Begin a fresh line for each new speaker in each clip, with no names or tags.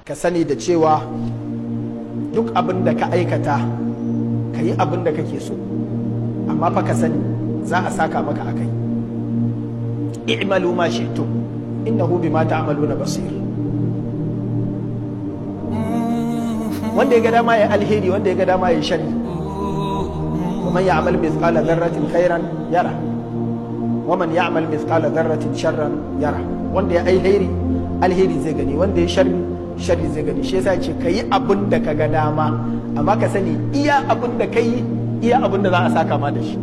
ka sani da cewa duk abin da ka aikata ka yi abin da kake so amma fa ka sani za a saka maka a kai i'malu ma shi'tum innahu bima ta'maluna basir wanda ya ga dama ya alheri wanda ya ga dama ya sharri ومن يعمل مثقال ذرة خيرا يره ومن يعمل مثقال ذرة شرا يره wanda ya alheri alheri zai gani wanda ya sharri sharri zai gani shi yasa ce kayi abin da ka ga dama amma ka sani iya abin da kai iya abin da za a saka ma da shi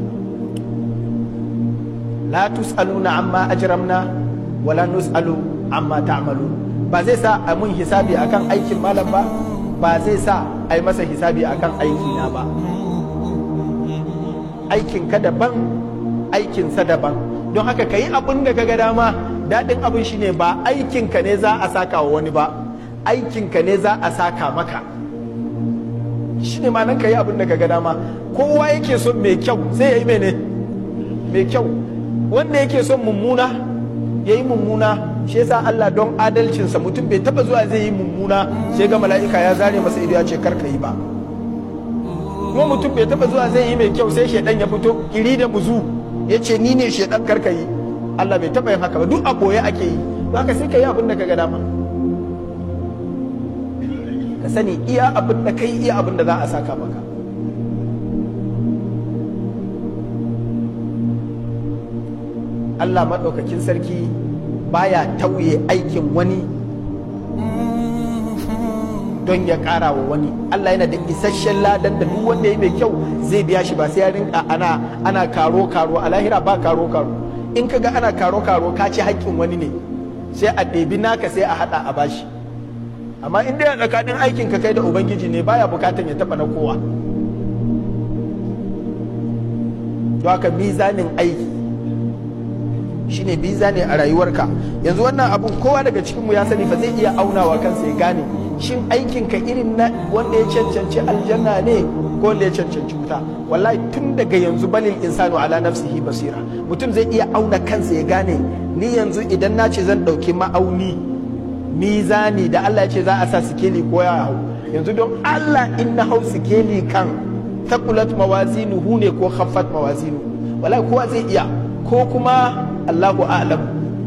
la tusaluna amma ajramna wala nusalu amma ta'malu ba zai sa a mun hisabi akan aikin malam ba ba zai sa a yi masa hisabi akan aiki na ba aikin ka daban aikinsa daban don haka ka yi abin da ka ga dama daɗin abin shine ba aikinka ne za a saka wa wani ba aikinka ne za a saka maka shi ne nan ka yi abin da ka ga dama kowa yake son mai kyau sai ya yi mene mai kyau wanda yake son mummuna ya yi mummuna shi yasa Allah don adalcinsa mutum bai taba zuwa zai yi mummuna sai ga mala'ika ya zare masa ido ya ce kar ka yi ba kuma mutum bai taba zuwa zai yi mai kyau sai shaidan ya fito kiri da buzu ya ce ni ne shaidan kar ka yi Allah bai taba yin haka ba duk a boye ake yi haka sai ka yi abin da ka ga dama ka sani iya abin da kai iya abin da za a saka maka Allah maɗaukakin sarki baya tauye aikin wani don ya ƙara wa wani Allah yana da isasshen ladan da duk wanda ya mai kyau zai biya shi ba sai ya rinka ana ana karo karo a lahira ba karo karo in ka ga ana karo karo ka ci haƙƙin wani ne sai a ɗebi naka sai a haɗa a bashi amma in dai tsakanin aikin ka kai da ubangiji ne baya bukatan ya taɓa na kowa to haka mizanin aiki shine biza ne a rayuwarka yanzu wannan abun kowa daga cikinmu ya sani ba zai iya aunawa kansa ya gane shin aikinka irin na wanda ya cancanci aljanna ne ko wanda ya cancanci wuta wallahi tun daga yanzu balil insanu ala nafsihi basira mutum zai iya auna kansa ya gane ni yanzu idan na ce zan ɗauki ma'auni mizani da Allah ya ce za a sa sikeli ko ya hau yanzu don Allah in na hau sikeli kan takulat mawazinuhu ne ko khaffat mawazinu wallahi kowa zai iya ko kuma Allahu a'lam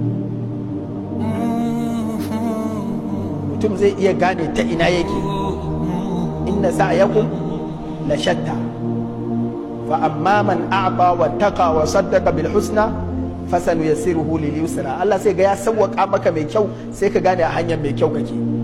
mutum zai iya gane ta ina yake inna sa'yakum la shatta fa amma man a'ta wa taqa wa saddaqa bil husna fasanu yassiruhu lil yusra Allah sai ga ya sawwaka maka mai kyau sai ka gane a hanyar mai kyau kake